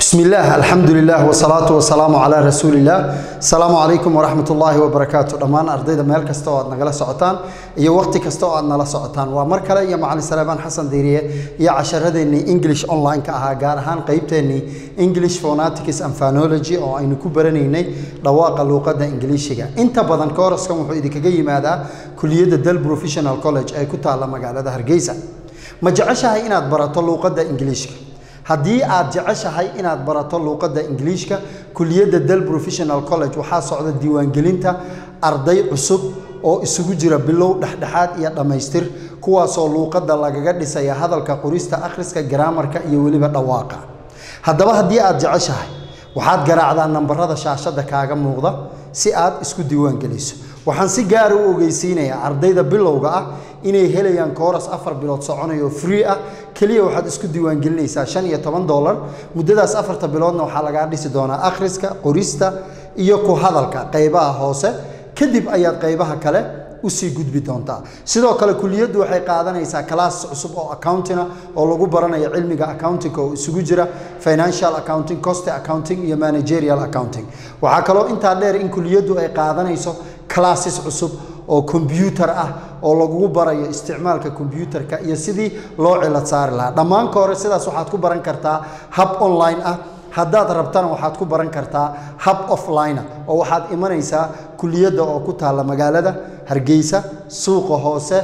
بسم الله الحمد لله والصلاة والسلام على رسول الله السلام عليكم ورحمة الله وبركاته دمان أرضي ميل كستو أد نغلا سعطان iyo waqti kasta oo aad nala socotaan waa mar kale iyo macalin salebaan xasan diiriye iyo casharadeenii english online-ka ahaa gaar ahaan qeybteennii english phonetics and phonology oo aynu ku baranaynay dhawaaqa luuqadda ingiliishiga inta badan kooraskan wuxuu idinkaga yimaadaa kuliyadda del professional college ee ku taalla magaalada hargeysa ma jeceshahay inaad barato luuqadda ingiliishka haddii aad jeceshahay inaad barato luuqadda ingiliishka kuliyadda del professional college waxaa socda diiwaangelinta arday cusub oo isugu jira bilow dhexdhexaad iyo dhammaystir kuwaasoo luuqadda lagaga dhisaya hadalka qorista akhriska garaamarka iyo weliba dhawaaqa haddaba haddii aad jeceshahay waxaad garaacdaa nambarada shaashadda kaaga muuqda si aad isku diiwaangeliso waxaan si gaara u ogeysiinayaa ardayda bilowga ah inay helayaan kooras afar bilood soconayo free ah keliya waxaad isku diiwaangelinaysaa shan iyo toban dollar muddadaas afarta biloodna waxaa lagaa dhisi doonaa akhriska qorista iyo ku hadalka qaybaha hoose kadib ayaad qaybaha kale usii gudbi doontaa sidoo kale kuliyaddu waxay qaadanaysaa kalaas cusub oo accountina oo lagu baranayo cilmiga accounting oo isugu jira financial accounting cost accounting iyo managerial accounting waxaa kaloo intaa dheer in kuliyaddu ay qaadanayso classes cusub oo combyutar ah oo lagugu barayo isticmaalka combyutarka iyo sidii loo cilad saari lahaa dhammaanka hore sidaas waxaad ku baran kartaa hab online ah haddaad rabtana waxaad ku baran kartaa hab offline oo waxaad imanaysaa kuliyadda oo ku taalla magaalada hargeysa suuqa hoose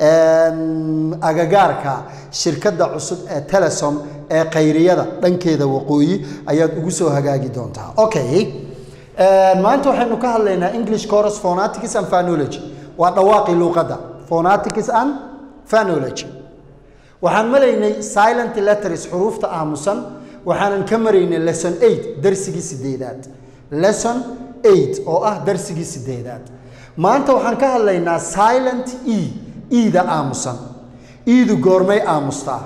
agagaarka shirkadda cusub ee telesom ee khayriyada dhankeeda waqooyi ayaad ugu soo hagaagi doontaa okay maanta waxaynu ka hadlaynaa english chorus phonetics and phonology waa dhawaaqii luuqadda phonetics and phonology waxaan malaynay silent letters xuruufta aamusan waxaanan ka maraynay lesson eight darsigii sideedaad lesson eight oo ah darsigii sideedaad maanta waxaan ka hadlaynaa silent e eda aamusan edu goormay aamustaa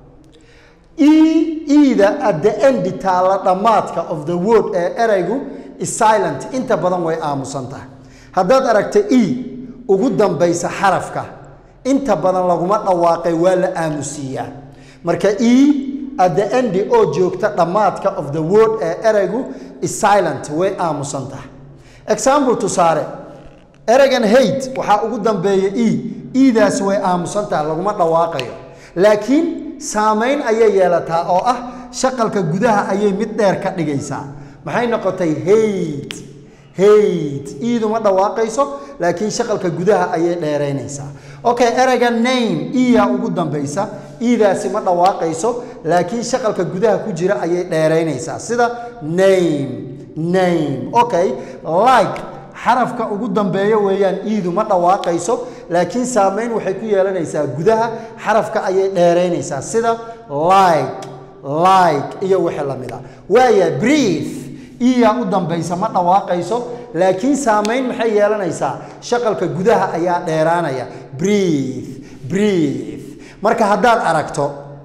e eda at the end taalla dhammaadka of the word ee eraygu is silent inta badan way aamusan tahay haddaad aragta e ugu dambaysa xarafka inta badan laguma dhawaaqay waa la aamusiiyaa marka e at the end oo joogta dhammaadka of the word ee eraygu is silent way aamusan tahay example tusaale eraygan hate waxaa ugu dambeeya e edaas way aamusan tahay laguma dhawaaqayo laakiin saamayn ayay yeelataa oo ah shaqalka gudaha ayay mid dheer ka dhigaysaa maxay noqotay hate hate eedu ma dhawaaqayso laakiin shaqalka gudaha ayay dheeraynaysaa okay erayga name eyaa ugu dambaysa iidaasi ma dhawaaqayso laakiin shaqalka gudaha ku jira ayay dheeraynaysaa sida name name okay like xarafka ugu dambeeya weeyaan iidu ma dhawaaqayso laakiin saamayn waxay ku yeelanaysaa gudaha xarafka ayay dheeraynaysaa sida like like iyo wixii la mid a waaya brief iyaa u dambaysa ma dhawaaqayso laakiin saamayn maxay yeelanaysaa shaqalka gudaha ayaa dheeraanaya brief brief marka haddaad aragto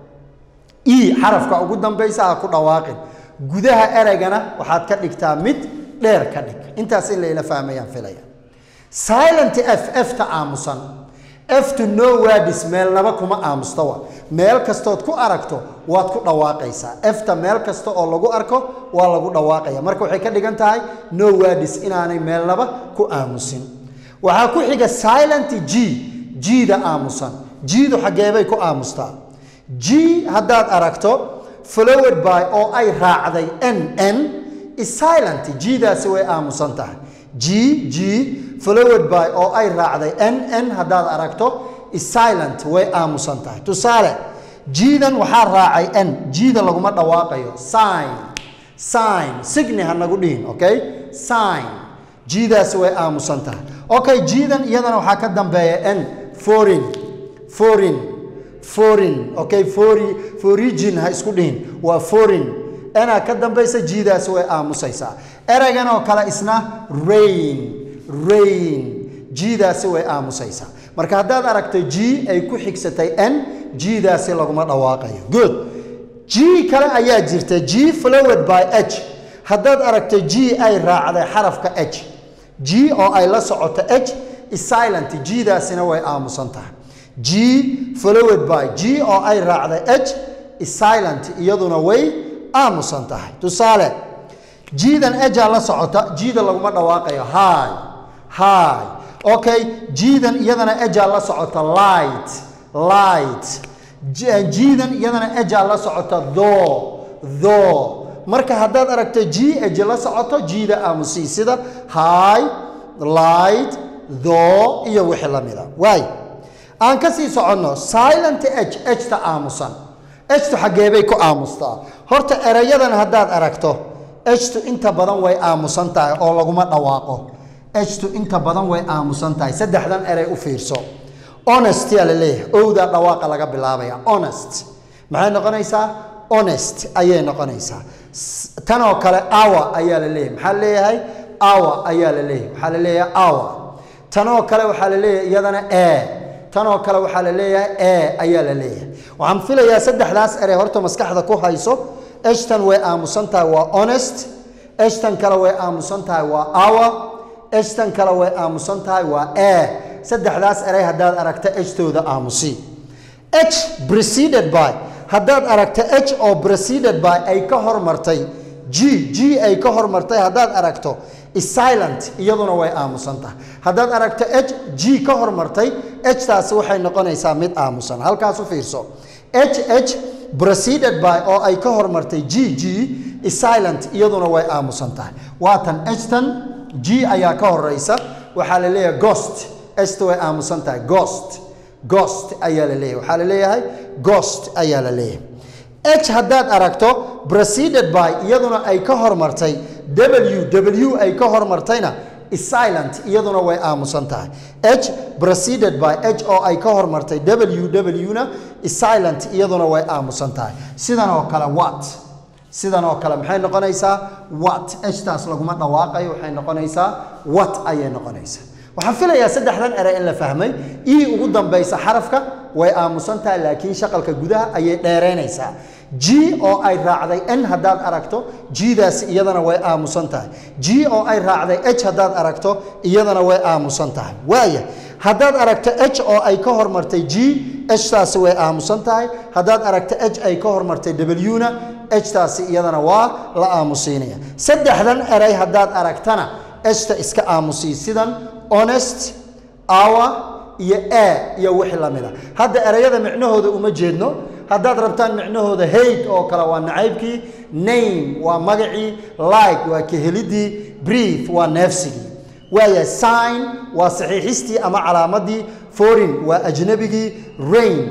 e xarafka ugu dambaysa ha ku dhawaaqin gudaha eraygana waxaad ka dhigtaa mid dheer ka dhig intaas in layla fahmayaan filaya silent f efta aamusan eftu no wadis meelnaba kuma aamustawa meel kastood ku aragto waad ku dhawaaqaysaa efta meel kasta oo lagu arko waa lagu dhawaaqaya marka waxay ka dhigan tahay no wadis inaanay meelnaba ku aamusin waxaa ku xiga silent g g-da aamusan g-du xaggeebay ku aamustaa g haddaad aragto flowed by oo ay raacday n n is silent g-daasi way aamusan tahay g g flowed by oo ay raacday n n haddaad aragto is silent way aamusan tahay tusaale g-dan waxaa raacay n g-da laguma dhawaaqayo sign sign signi ha nagu dhihin okay sign g-daasi way aamusan tahay okay g-dan iyadana waxaa ka dambeeya n foreign foreign foreign okay fori forigin ha isku dhihin waa foreign enaa ka dambaysa g-daasi way aamusaysaa eraygan oo kale isna rain rain g-daasi way aamusaysaa marka haddaad aragto g ay ku xigsatay n g-daasi laguma dhawaaqayo good g kale ayaa jirta g flowed by h haddaad aragto g ay raacday xarafka h g oo ay la socoto h is silent g-daasina way aamusan tahay g flowed by g oo ay raacday h is silent iyaduna way aamusan tahay tusaale jiidan ejaa la socota jiida laguma dhawaaqayo hi hi okay jiidan iyadana ejaa la socota light light jiidan iyadana ejaa la socota tho tho marka haddaad aragto g eje la socoto jiida aamusii sida hi light tho iyo wixii la mida waay aan ka sii soconno silent h ejta aamusan ejtu xaggeebay ku aamustaa horta erayadan haddaad aragto ejtu inta badan way aamusan tahay oo laguma dhawaaqo ejtu inta badan way aamusan tahay saddexdan erey u fiirso honest yaa la leeyahay owdaa dhawaaqa laga bilaabaya honest maxay noqonaysaa honest ayay noqonaysaa tanoo kale awa ayaa la leeyahay maxaa leeyahay awa ayaa la leeyahay waxaa la leeyahay awa tanoo kale waxaa la leeyahay iyadana e tanoo kale waxaa la leeyahay e ayaa la leeyahay waxaan filayaa saddexdaas erey horta maskaxda ku hayso eshtan way aamusan tahay waa honest eshtan kale way aamusan tahay waa awa eshtan kale way aamusan tahay waa e saddexdaas erey haddaad aragta ehtooda aamusi h preceded by haddaad aragta h oo preceded by ay ka hormartay g g ay ka hormartay haddaad aragto silent iyaduna way aamusan tahay haddaad aragto h g ka hormartay h taasi waxay noqonaysaa mid aamusan halkaas u fiirso h h preceded by oo ay ka hormartay g g silent iyaduna way aamusan tahay waatan htan g ayaa ka horeysa waxaa la leeyahay ghost hta way aamusan tahay ghost ghost ayaa la leeyahay waxaa la leeyahay ghost ayaa la leeyahay h haddaad aragto preceded by iyaduna ay ka hormartay w w ay ka hormartayna silent iyaduna way aamusan tahay h preceded by h oo ay ka hormartay w w na silent iyaduna way aamusan tahay sidan oo kale what sidan oo kale maxay noqonaysaa what htaas laguma dhawaaqayo waxay noqonaysaa what ayay noqonaysaa waxaan filayaa saddexdan erey in la fahmay ii ugu dambaysa xarafka way aamusan tahay laakiin shaqalka gudaha ayay dheeraynaysaa g oo ay raacday n haddaad aragto g-daasi iyadana way aamusan tahay g oo ay raacday h haddaad aragto iyadana way aamusan tahay waaya haddaad aragto h oo ay ka hormartay g h taasi way aamusan tahay haddaad aragto h ay ka hormartay w na h taasi iyadana waa la aamusiinaya saddexdan erey haddaad aragtana eshta iska aamusii sidan honest hour iyo e iyo wixii la mida hadda ereyada micnahooda uma jeedno haddaad rabtaan micnahooda hayd oo kale waa nacaybkii name waa magacii like waa kahelidii breath waa neefsigii waaya sign waa saxiixistii ama calaamadii foreign waa ajnabigii rain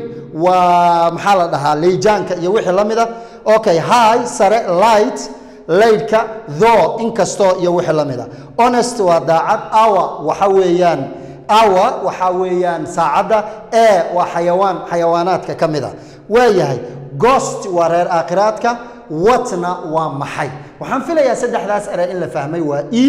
waa maxaa la dhahaa leyjaanka iyo wixii la mida okay high sare light laydhka tho inkastoo iyo wixii la mida honest waa daacad hour waxa weeyaan hour waxaa weeyaan saacadda e waa xayawaan xayawaanaadka ka mid a waayahay ghost waa reer aakhiraadka watna waa maxay waxaan filayaa saddexdaas erey in la fahmay waa e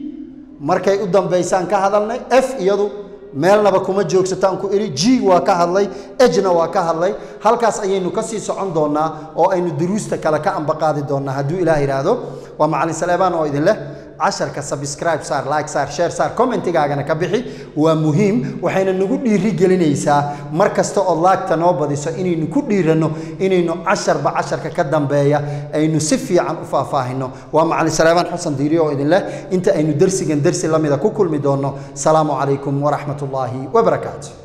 markay u dambaysaan ka hadalnay f iyadu meelnaba kuma joogsataan ku idhi g waa ka hadlay ejna waa ka hadlay halkaas ayaynu ka sii socon doonnaa oo aynu duruusta kale ka ambaqaadi doonnaa hadduu ilaah yidhaahdo waa macalin saleebaan oo idin leh casharka subscribe saar like saar share saar commentigaagana ka bixi waa muhiim waxayna nagu dhiiri gelinaysaa mar kasta ood laagta noo badiso inaynu ku dhiiranno inaynu casharba casharka ka dambeeya aynu si fiican u faahfaahino waa macalin saleebaan xasan diiri oo idin leh inta aynu dersigan dersi lamida ku kulmi doonno salaamu calaykum waraxmat ullaahi wabarakaatu